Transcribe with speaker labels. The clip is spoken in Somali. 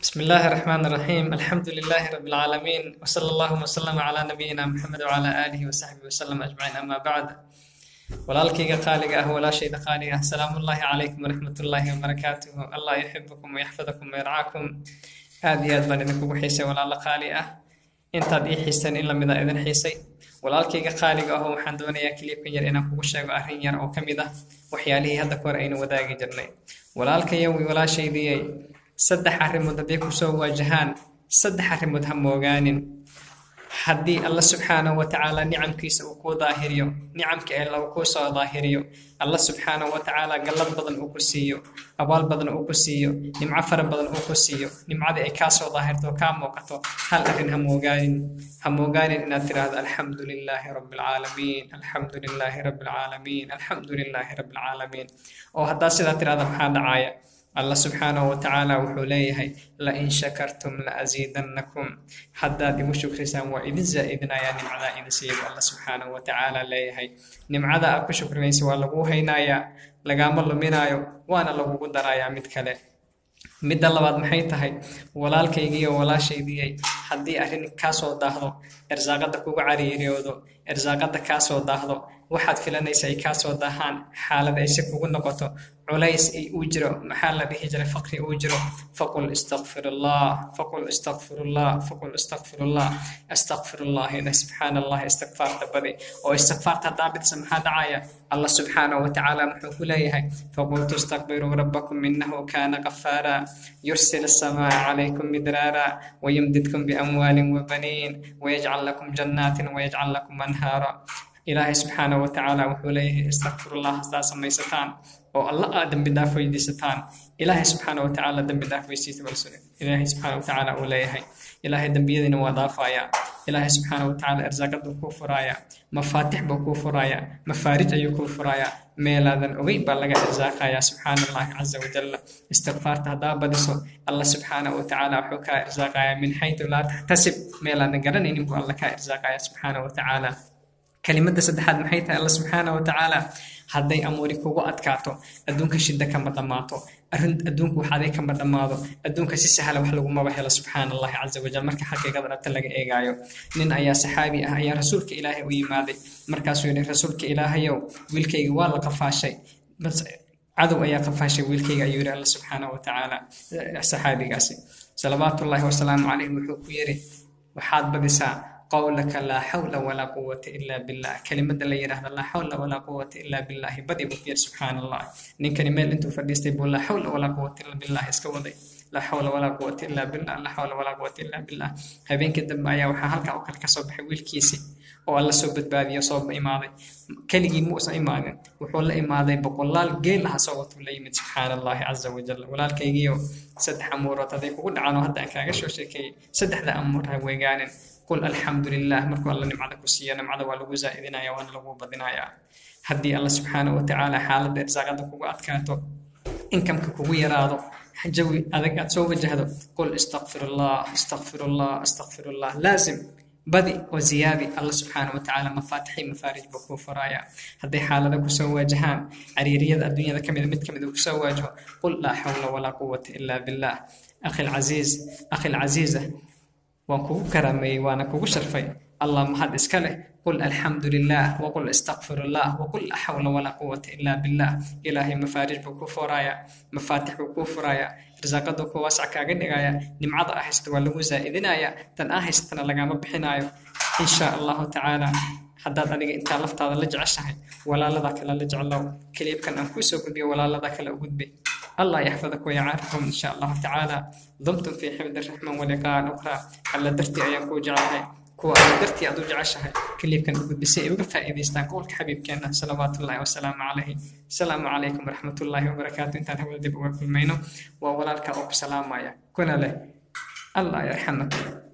Speaker 1: بسم الله الرحمن الرحيم الحمد لله رب العالمين وصلى الله وسلم على نبينا محمد وعلى آله وصحبه وسلم أجمعين أما بعد walaalkayga qaaliga ah walaashayda qaaliga ah salaamu ullaahi calaykum waraxmat ullaahi wabarakaatuhu allah yuxibukum wayxfadakum wayarcaakum aad iyo aad baan idinkugu xiisay walaalo qaali ah intaad ii xiiseen in lamid a idin xiisay walaalkayga qaaliga aho waxaan doonayaa kiliibkan yar inaan kugu sheego arrin yar oo ka mid ah waxyaalihii hadda kahor aynu wadaagi jirnay walaalkayow walaashaydiyey saddex arrimood hadday kusoo waajahaan saddex arrimood ha moogaanin haddii alla subxaanahu watacaala nicamkiisa uu kuu daahiriyo nicamka ee lagu kuu soo daahiriyo alla subxaanahu watacaala gallad badan uu ku siiyo abaal badan uu ku siiyo nimco fara badan uu ku siiyo nimcadii ay kaa soo daahirto kaa muuqato hal arrin ha moogaanin ha moogaanin inaad tiraahdo alxamdu lilaahi rabbi alcaalamiin alxamdu lilaahi rabbi alcaalamiin alxamdu lilaahi rabbi alcaalamiin oo haddaa sidaa tirahda maxaa dhacaya allah subxaanahu watacaala wuxuu leeyahay lain shakartum laaziidannakum haddaad igu shukrisaan waa idin zaa'idinayaa nimcadaa idin siiya bu alla subxaanahu watacaala leeyahay nimcada aad ku shukrinaysa waa laguu haynayaa lagaama luminaayo waana lagugu darayaa mid kale midda labaad maxay tahay walaalkaygiiyo walaashaydiyay haddii arrin kaa soo daahdo irsaaqadda kugu cariiriyoodo irsaaqadda kaa soo daahdo waxaad filanaysa ay kaa soo daahaan xaalad ay si kugu noqoto culays uu jiro maxaa la dhihi jiray faqri uu jiro faqul istakfirullah faqul istakfirullah faqul istakfirullah astakfirullah ina subxaana allah istikfaarta badi oo istikfaarta haddaa bidsa maxaa dhacaya allah subxaanahu watacaala muxuu ku leeyahay faqultu istakbiruu rabbakum inahu kaana qafaara yursil السماء عليكم مدرارا ويمددكم بأموال وبنين ويجعل لكم جنات ويجعل لكم أنهارا ilaahay subxaana watacaala wuxuu leeyahay istakfirullah hastaa samaysataan oo alla aad dembi dhaaf weydiisataan ilaahay subxaana watacaala dembi dhaaf weydiisa ilaahay subxaana watacaala uu leeyahay ilaahay dembiyadiina waa dhaafayaa ilaahay subxaana watacaala irsaaqaduu kuu furaaya mafaatix buu kuu furaaya mafaarij ayuu kuu furaaya meelaadan ogey baa laga irsaaqayaa subxaana allahi caza wajalla istikfaarta haddaa badiso alla subxaana watacaala wuxuu kaa irsaaqayaa min xaytu laa taxtasib meelaadan garanaynin buu alla kaa irsaaqayaa subxaana watacaala kelimadda saddexaad maxay tahay alla subxaana watacaala hadday amuuri kugu adkaato adduunka shidda kama dhammaato arrin adduunku waxaaday kama dhammaado adduunka si sahla wax lagumaba helo subxaana allahi caza wajal marka xaqiiqada dhabta laga eegaayo nin ayaa saxaabi ah ayaa rasuulka ilaahay u yimaaday markaasuu yidhi rasuulka ilaahayow wiilkayga waa la qafaashay cadow ayaa qafaashay wiilkayga ayuu yidhi alla subxaana watacaala saxaabigaasi salawaatullaahi wasalaamu calayh wuxuu ku yidhi waxaad badisaa qawlaka laa xawla walaa quwata ila billah kelimada la yidhaahda laa xawla walaa quwata ila billahi badi buu ku yidhi subxaana allah ninkani meel intuu fadhiistay buu laa xawla walaa quwata illa billah iska waday laa xawla walaa quwata illa billah laa xawla walaa quwata illa billah habeenkii dambe ayaa waxaa halkaa oo kale kasoo baxay wiilkiisii oo alla soo badbaadiyo soo imaaday keligii muusan imaanin wuxuu la imaaday boqolaal geel aha soo watuu la yimid subxaana allahi caza wajal walaalkaygiio saddex amuurood hadday kugu dhacaan oo hadda aan kaaga soo sheekeeyey saddexda amuur ha weegaanin qul alxamdu lilah markuu alla nimcada ku siiyo nimcada waa lagu zaa'idinaya waana lagu badinayaa haddii alla subxaana watacaala xaaladda irsaaqada kugu adkaato inkamka kugu yaraado jawi adag aad soo wajahdo qul istakfirullah istakfirullah istakfirullah laazim badi oo ziyaadi alla subxaana watacaala mafaatixi mafaarij buu kuu furaaya hadday xaalada kusoo waajahaan cariiriyada adduunyada ka mida mid ka mid uu kusoo waajaho qul laa xawla walaa quwata ila billah akhi lcasiiz akhi lcasiiza waan kugu karaameeyey waana kugu sharfay allah mahad iska leh qul alxamdu lilah waqul istakfirullah waqul laa xawla walaa quwata ila billah ilaahay mafaarij buu kuu furaaya mafaatix buu kuu furaaya irsaaqaduu ku waasac kaaga dhigaya nimcada ah haysta waa lagu zaa'idinaya tan ah haystana lagama bixinayo insha allahu tacaala haddaad adiga intaa laftaada la jeceshahay walaalada kale la jeclow keliibkan aan kuusoo gudbiyo walaalada kale u gudbi الله يحفظك ويعافكم إن شاء الله تعالى ضمتم في حفظ الرحمن ولقاء أخرى ألا درتي أيام كو جعلها كو ألا درتي أدو جعشها كليب كان أقول بسيء وقفا إذا استنقولك حبيب كان صلوات الله والسلام عليه السلام عليكم ورحمة الله وبركاته انت هو دب وكل مينو وولا لك أوك سلام يا كنا له الله يرحمك